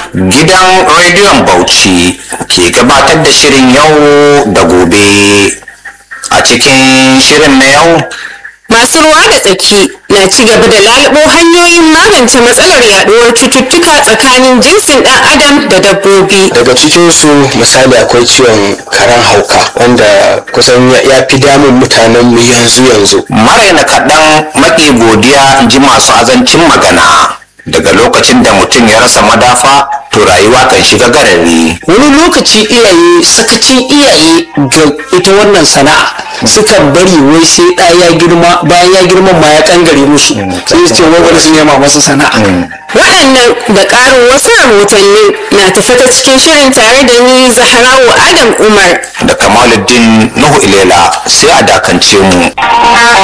gidan rediyon bauchi ke gabatar da shirin yau da gobe a cikin shirin na yau Masu ruwa da tsaki na ci gaba da lalubo hanyoyin magance matsalar yaduwar cututtuka tsakanin jinsin ɗan adam da dabbobi. daga cikinsu misali akwai ciwon karan hauka wanda kusan ya- ya fi damun mutanen mu yanzu yanzu maraina kaɗan maƙi godiya in ji masu azancin magana daga lokacin da mutum ya rasa madafa to rayuwa kan shiga garari wani lokaci iyaye sakacin iyaye ga ita wannan sana'a suka bari wai sai ɗa ya girma bayan ya girma ma ya kangare musu sai su ce wai wani sun nema masa sana'a Waɗannan da ƙarin wasu rahotanni na tafi ta cikin shirin tare da ni Zahrawu Adam Umar. da kamaluddin nuhu ilela sai a dakance mu